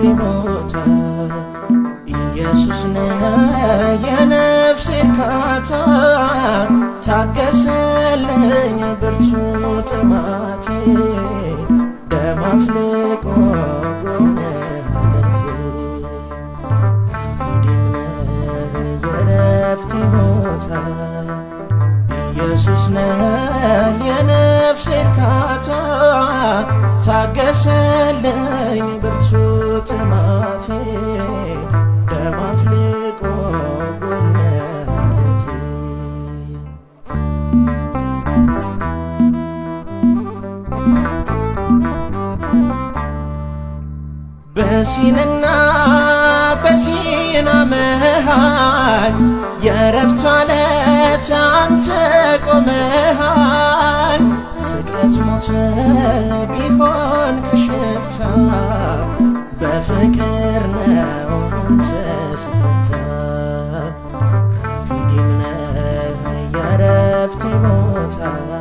ቦታ ኢየሱስ ነው የነፍሴ እርካታ ታገሰልኝ ብርቱ ጥማቴ ደም አፍልቆ ጎነ አለቴ ራፊዲም ነህ የረፍቴ ቦታ ኢየሱስ ነህ የነፍሴ እርካታ ታገሰልኝ ብርቱ ጥማቴ ደም አፍልቆ ጎነ አለቴ በሲንና በሲና መሃል የረፍት ዓለት አንተ ቆመሃል። ስቅለት ሞተ ቢሆን ከሽፍታ በፍቅር ነው አንተ ስትመታ ራፊዲም ነህ የረፍቴ ቦታ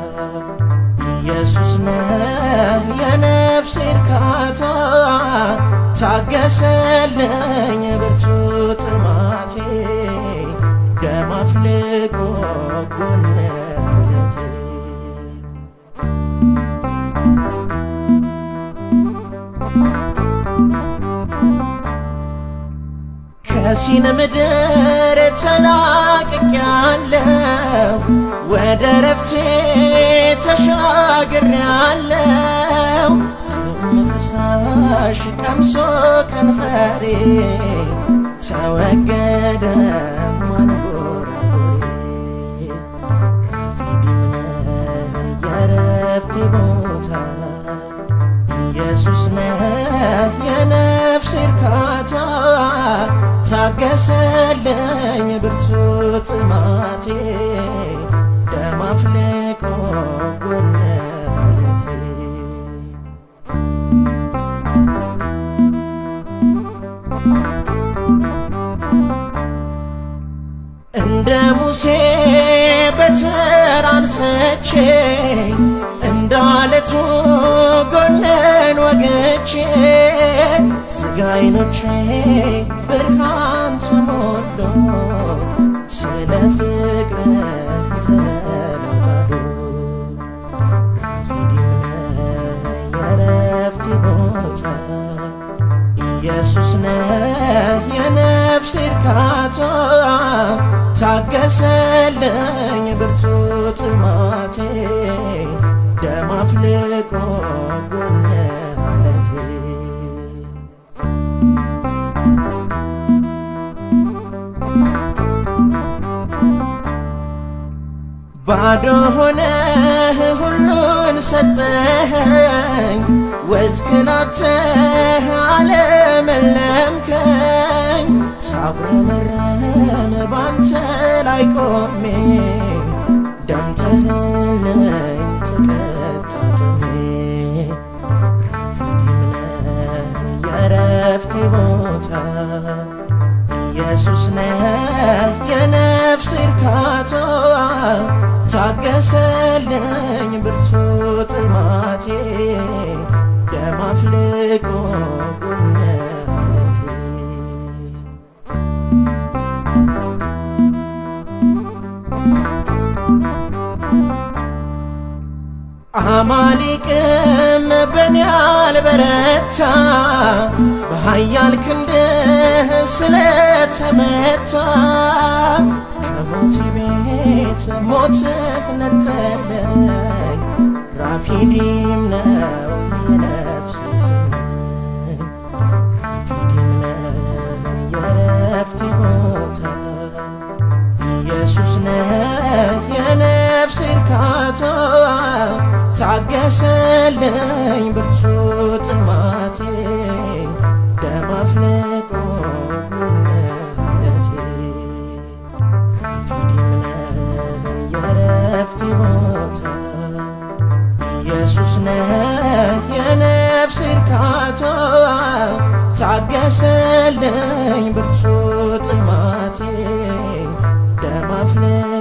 ኢየሱስ ነህ የነፍሴ እርካታ ታገሰልኝ ብርቱ ጥማቴ ደም አፍልቆ ጎነ አለቴ ከሲን ምድር ተላቅቄያለሁ ወደ ረፍቴ ተሻግሬያለሁ ጥዑም ፈሳሽ ቀምሶ ከንፈሬ ተወገደ ማንጎራጎሬ ራፊዲም ነህ የረፍቴ ቦታ ኢየሱስ ነህ የነፍሴ እርካታ ታገሰልኝ ብርቱ ጥማቴ ደም አፍልቆ ጎነ አለቴ እንደ ሙሴ በትር አንስቼ እንደ አለቱ ጎነን ወግቼ ዝጋ ዓይኖቼ ብርሃን ተሞሎ ስለ ፍቅርህ ዘለላው ጣሉ ራፊዲም ነህ የረፍቴ ቦታ ኢየሱስ ነህ የነፍሴ እርካታ ታገሰልኝ ብርቱ ጥማቴ ደም አፍልቆ ጎነ አለቴ ባዶ ሆነህ ሁሉን ሰጠኸኝ ወዝክን አጥተህ አለመለምከኝ ሳጉረመረም ባንተ ላይ ቆሜ ደምተህልኝ ተቀጣጥሜ ራፊዲም ነህ የረፍቴ ቦታ ኢየሱስ ነህ የነፍሴ እርካታ ታገሰልኝ ብርቱ ጥማቴ ደም አፍልቆ ጎነ አለቴ አማሊቅም በኔ አልበረታ በኃያል ክንድህ ስለተመታ ከሞቴ ቤት ሞትህ ነጠለኝ ራፊዲም ነው የነፍሴ ስምኝ ራፊዲም ነው የረፍቴ ቦታ ኢየሱስ ነህ የነፍሴ እርካታ ታገሰልኝ ብርቱ ጥማቴ ደም አፍልቆ ጎነ አለቴ ራፊዲም ነህ የረፍቴ ቦታ ኢየሱስ ነህ የነፍሴ እርካታ ታገሰልኝ ብርቱ ጥማቴ ደም አፍልቆ